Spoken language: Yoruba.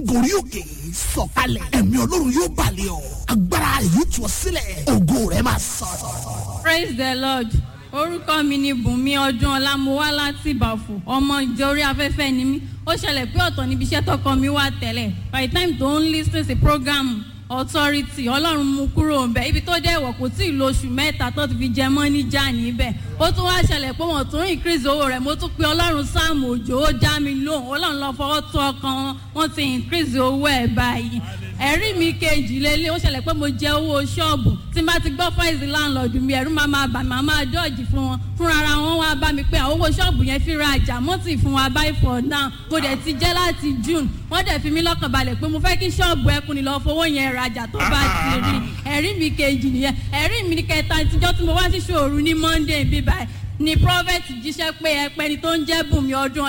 gorí òkè sọ̀kalẹ̀ ẹ̀mí ọlọ́run yóò balẹ̀ ọ́ agbára yóò tú ọ sílẹ̀ ògo rẹ̀ máa sọ̀rọ̀. praise the lord orúkọ mi ni bùnmi ọdún ọlá mo wá láti ìbàfò ọmọ ìjọ orí afẹ́fẹ́ ni mí ó ṣẹlẹ̀ pé ọ̀tọ̀ níbi iṣẹ́ tọkọ mi wà tẹ́lẹ̀ by the time tó ń lis ten sí program authority ọlọ́run mú kúrò ńbẹ ibi tó dẹ̀ wọ̀ kò tí ì lo oṣù mẹ́ta tó ti fi jẹ mọ́ níjà níbẹ̀ ó tún wá ṣẹlẹ̀ pé wọ́n tún increase owó rẹ̀ mo tún pe ọlọ́run sáàmù òjò ó dá mi lóhùn ọlọ́run lọ fọwọ́ tó ọkàn wọn wọ́n ti increase owó ẹ̀ báyìí ẹ̀rí mi kejì lélẹ̀ ó ṣẹlẹ̀ pé mo jẹ owó ṣọ́ọ̀bù tí n bá ti gbọ́ fáìsì láńlọ́ọ̀dù mi ẹ̀rú máa máa bà máa máa dọ́ọ̀jì fún wọn fúnra ara wọn wá bá mi pé àwọn owó ṣọ́ọ̀bù yẹn fi ra àjà mọ́tì fún wa báyìí for now mo dẹ̀ ti jẹ́ láti june wọ́n dẹ̀ fi mí lọ́kàn balẹ̀ pé mo fẹ́ kí ṣọ́ọ̀bù ẹkùn ni lọ́ọ́ fowó yẹn rajà tó bá ti rí ẹ̀rí mi kejì nìyẹn ẹ̀rí mi kẹta ìtijọ́ tí mo wá sí ṣòru ní monday bíbáyìí ni prophet jíṣẹ́ pé ẹpẹni tó ń jẹ́ bùnmi ọdún